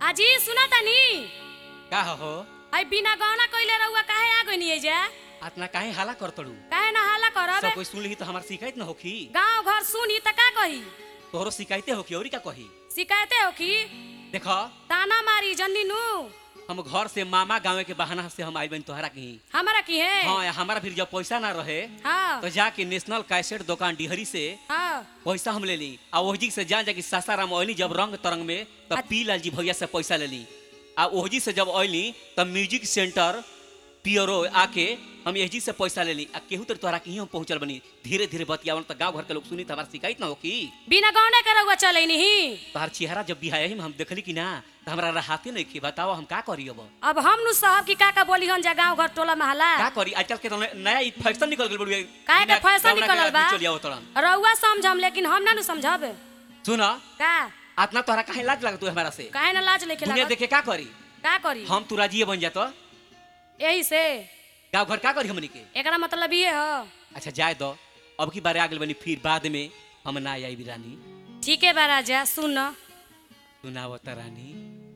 अजी सुना तनी का हो आई बिना गहना कइले रहुआ काहे आ गइनी एजा अतना काहे हाला करतड़ू काहे ना हाला करब सब कोई सुन ली तो हमार शिकायत न होखी गांव घर सुनी त का कही तोहरो शिकायते होखी औरी का कही शिकायते हो की देखो ताना मारी जन्नी नु हम घर से मामा गाँव के बहाना से हम आई बनी तोहरा कहीं हमारा की है हाँ या हमारा फिर जब पैसा ना रहे हाँ तो जाके नेशनल कैसेट दुकान डिहरी से हाँ पैसा हम ले ली आ ओहजी से जान जाके सासाराम ओइली जब रंग तरंग में तब अ- पी लाल जी भैया से पैसा ले ली आ ओहजी से जब ओइली तब म्यूजिक सेंटर पियरो आके हम एहजी से पैसा ले ली आ केहू तर तोहरा कहीं हम पहुंचल बनी धीरे धीरे बतियावन तो गांव घर के लोग सुनी तो हमारा शिकायत ना होकी बिना गहना के रहुआ चले नहीं तोहर चेहरा जब बिहाय हम देखली कि ना तो हमरा राहते नहीं की बताओ हम का करी अब अब हम नु साहब की का का बोली हन जा गांव घर टोला महला का करी आजकल के तो नया ई फैशन निकल गेल बड़ुए काहे के बिना फैशन गौना के निकलल बा आदमी चली आवत तड़न रहुआ समझम लेकिन हम ना नु समझब सुन का आतना तोहरा काहे लाज लागत तू हमरा से काहे ना लाज लेके दुनिया लागत देखे का करी का करी हम तू राजीए बन जातो यही से गाँव घर का करी हमनी के एकरा मतलब ये हो अच्छा जाए दो अब की बारे आगल बनी फिर बाद में हम ना आई रानी ठीक है बा राजा सुन सुनावत रानी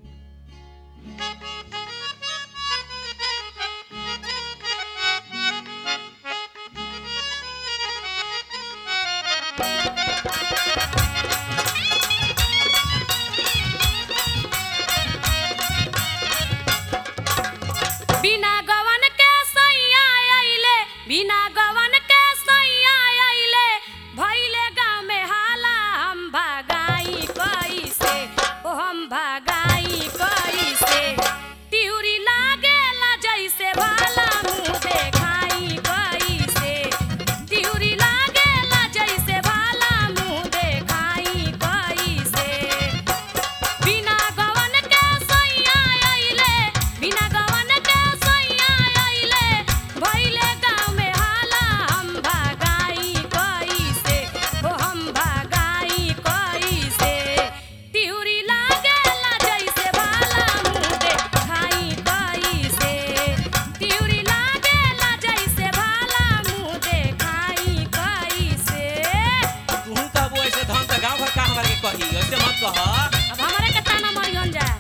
बिना गवन के सैया आइले बिना गवन के सैया आइले भइले गांव में हाला हम भगाई कैसे ओ हम भगाई कैसे तिउरी लागेला जैसे भाला मुंह देखाई कैसे तिउरी लागेला जैसे भाला मुंह देखाई कैसे बिना गवन के सैया आइले बिना गवन के सैया आइले भइले गांव में हाला हम भगाई कैसे ओ हम भगाई कैसे तिउरी लागेला जैसे भाला मुंह देखाई कैसे तिउरी लागेला जैसे भाला मुंह देखाई कैसे तू का वो ऐसे धन का गाँव घर का हमारे के कही ऐसे मत कह अब हमारे के ताना मरियन जा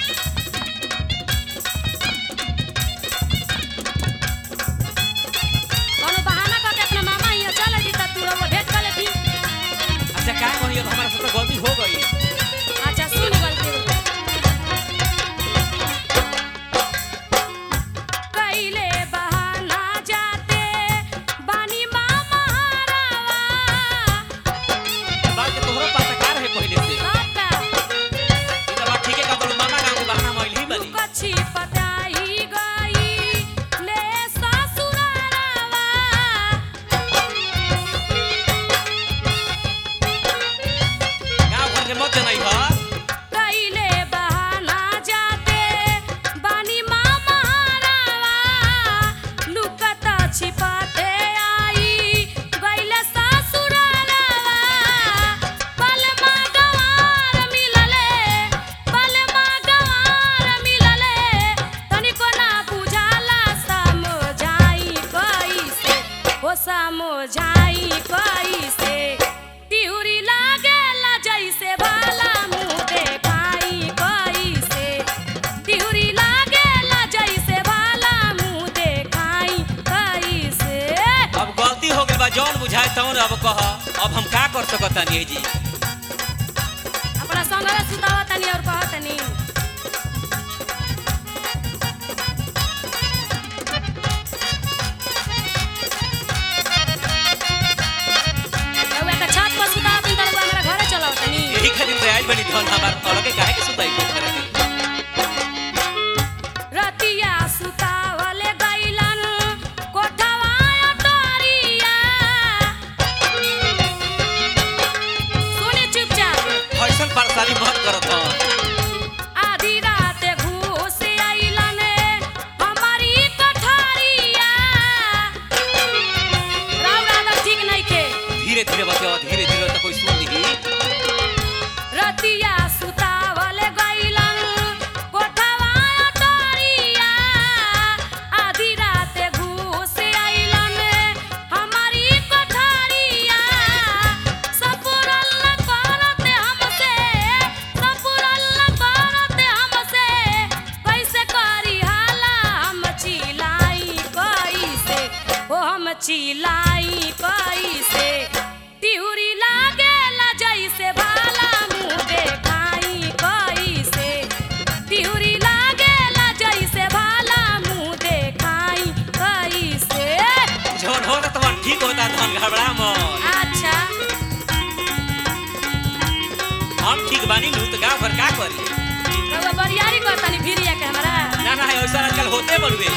कोनो बहाना करके अपना मामा हियां चल जी त तू रउआ भेंट कर लेती अच्छा का कही अब हमारा सबसे गलती हो गई अच्छा सुन गलती कैले बहाना जाते बानी मामा हरावा बात के तोहरो पास का रहे पहले से सबका ई तो बात ठीके का बोल मामा गाँव के बहाना मोइल ही बनी कच्छी पताई गई ले ससुरारावा गाँव घर के मत जनई ह कैले बहाना जाते बानी मामा हरावा लुकता छिपाते आई गईले ससुरारावा पलमा गवार मिलले पलमा गवार मिलले तनिको ना बुझाला समझाई कैसे ओ समझाई कैसे तिउरी लागेला जैसे भाला मुंह देखाई कैसे तिउरी लागेला जैसे भाला मुंह देखाई कैसे अब गलती हो गई बा जौन बुझाए तौन अब कह अब हम का कर सकतानी जी अपना संगवे सुतावा तनी और कह तनी रउआ के छत पर सुतावा तनी त रउआ हमरा घरे चलाओ तनी यही खातिर तो आइल बनी धन हमार अलगे काहे के सुताई को करे के रतिया सुतावले गइलन कोठवा अटरिया सुनी चुपचाप फैशन परेशानी मत करत ह आधी रात घूस आइलन हमारी कठरिया राव राधा ठीक नइखे धीरे धीरे बतिया धीरे धीरे तो कोई सुन ली रतिया सुतावले गइलन कोठवा अटरिया आधी रात घूस आइलन हमारी कठरिया सपुरल करते हमसे ठीक बानी नु तो गांव भर का करी रउआ बरियारी करतानी भिरिया के हमरा ना ना ऐसा आजकल होते बड़ुए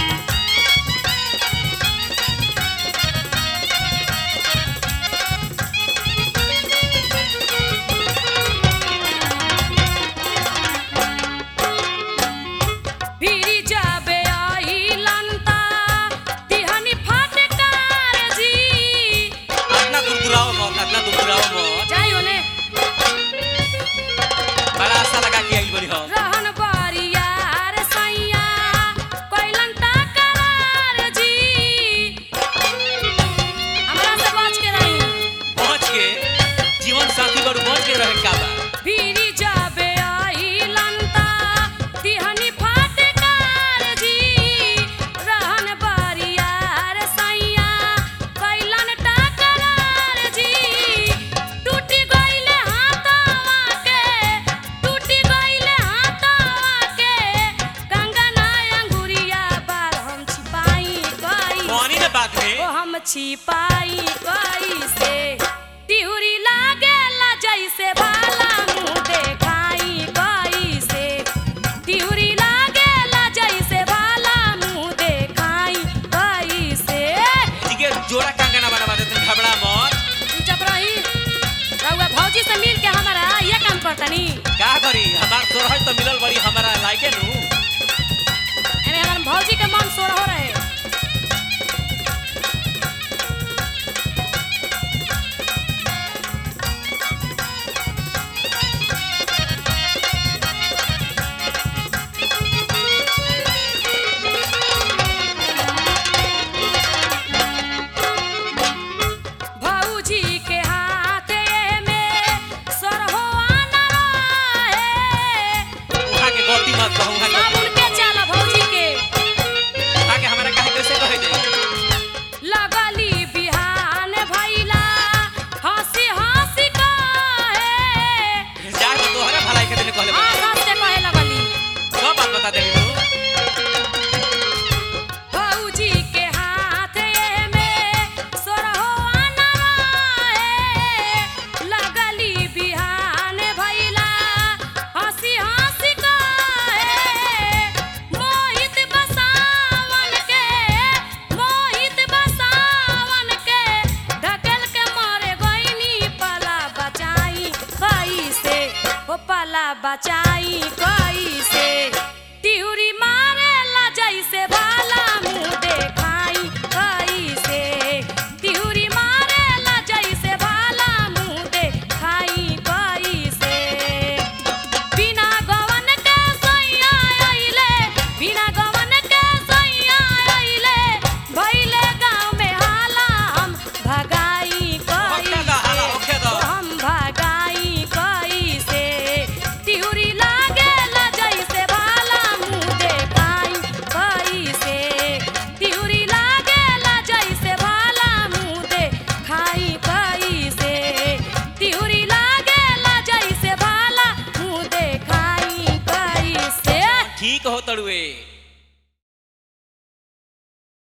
भिरी जाबे आइलंता तिहनी फटकार जी अपना दुरदुराओ मत अपना दुरदुराओ मत जाई ओने बड़ा आशा लगा के आई बनी हम रहन बरियार सैया कैलन करार जी हमरा से बच के रही पहुंच के जीवन साथी बड़ बच के रहे का बा भिरी जाबे आइलंता तिहनी फटकार जी रहन बरियार सैया कैलन टकरार जी टूटी गइले हाथवा के टूटी गइले हाथवा के गंगा ना अंगुरिया बार हम छिपाई गई कौनी ना बात में ओ हम छिपाई कैसे तिहुरी लागेला जैसे भाला मुंह देखाई कैसे तिहुरी लागेला जैसे भाला मुंह देखाई कैसे ठीक है जोड़ा कंगना बनवा देते घबरा मत तू चुप रही रउआ भौजी से मिल के हमारा ये काम करतनी का करी हमार तोरहज तो मिलल बड़ी हमारा लायके नु एमे हमार भौजी के मन सोर हो रहे भौजी के हाथे में सरहो आना रहे उहा के गलती मत कहू उहा के साबुन के चाला भौजी के उहा के हमरा काहे कैसे कहे जाई लगली बिहान भैला हंसी हंसी कहे जा के तोहरा भलाई के देने कहले हाँ बा। हंस से कहे लगली सब बात बता देली तू भौजी के हाथे में सोरहो आना रहे लगली बिहान भैला हंसी हंसी कहे मोहित बसावन के मोहित बसावन के ढकेल के मारे गईनी पला बचाई कैसे ओ पला बचाई कैसे तिउरी मारेला जैसे भाला मुंह देखाई कैसे तिउरी मारेला जैसे भाला मुंह देखाई कैसे बिना गवन के सैया आइले बिना गवन के सैया आइले भइले गाँव में हाला हम भगाई ओखे दा हाला, ओखे कैसे दा। हम भगाई कैसे तिउरी लागेला जैसे भाला मुंह देखाई कैसे तिउरी लागेला जैसे भाला मुंह देखाई कैसे तिउरी लागेला जैसे भाला मुंह देखाई कैसे ठीक हो तड़ुए